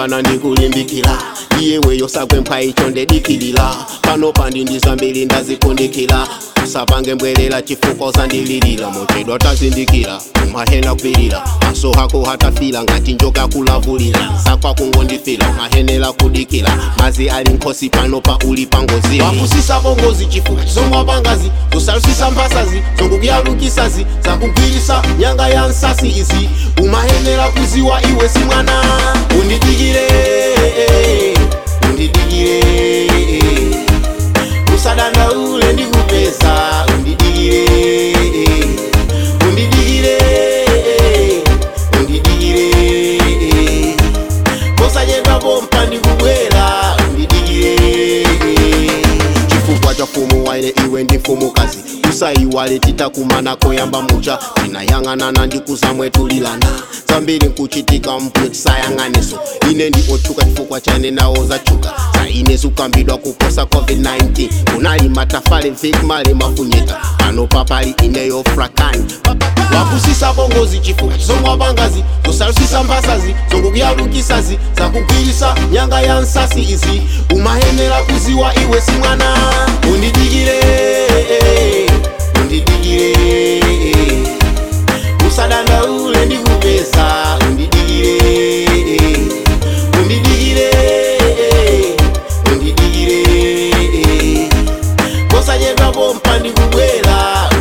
mwana ndikulimbikira iyeweyo sakwempha icho ndedikilira pano pandi ndizambiri ndazikundikira usapange mbwelela chifukwa uzandililira mochedwa tazindikira umahena kwirira maso hako hatafila ngati njoka kulavulira sakwa kungondifila mahenela kudikira mazi ali nkhosi pano pa uli pangozi wapusisa bongozi chifukwa zomwapangazi zosalusisa mphasazi zongokuyalukisazi zakugwirisa nyanga ya nsasi izi umahenera kuziwa iwe si mwana undidikire undidikire usadandaule ndikupeza undidikire undidikire undidikire posanyedwa pompa ndikubwera undidikire chifukwa cha fumu waine iwe ndi mfumukazi usaiwale titakumana koyamba mucha tinayang'anana ndikuzamwetulilana zambiri nkuchitika mpwe tisayang'aneso ine ndi otchuka chifukwa chane nawo zachuka zaine zikambidwa kuposa covid-19 kunali matafale mfikmale mafunyeta pano papali ineyo frakani wapusisa bongozi chifukwa zomwapangazi zosalusisa mphasazi zongokuyalukisazi zakugwirisa nyanga ya nsasi izi umahenera kuziwa iwe si mwana undidikire undidikire usadandaule ndikupeza undidikire undidikire undidikire posanyedwa pompa ndikubwera